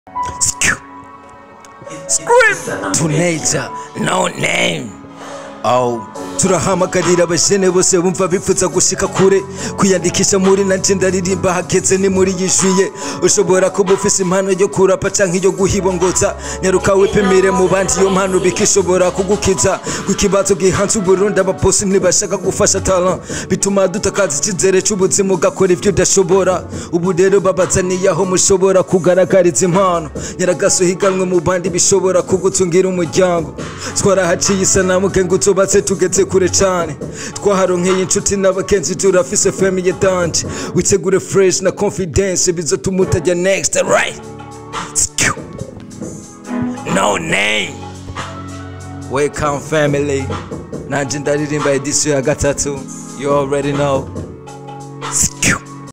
Scream to nature, no name. Oh. turahamagarira abajene bose bumva bifuza gushika kure kwiyandikisha muri nanje ndaririmba hageze ni muri yishuye ushobora kuba ufise impano yo kurapa canke yo guhibongoza nyaruka wipimire mu bandi iyo mpano bikishobora kugukiza kukibazo gihanze uburundi abaposi ntibashaka gufasha talent bituma dutakaza icyizere c'ubuzima ugakora ivyo udashobora ubu rero babazaniye aho mushobora kugaragariza impano nyaragaso higanwe mu bandi bishobora kugutungira umuryango twarahaciye isanamu kenga utubatse tugeze kure cane twaharonkeye inshuti n'abakenzi turafise famille danje witegure fresh na confidence bizotuma utajya next right Skew. no name welcome family nanje ndaririmba edisiyo ya gatatu you already know Skew.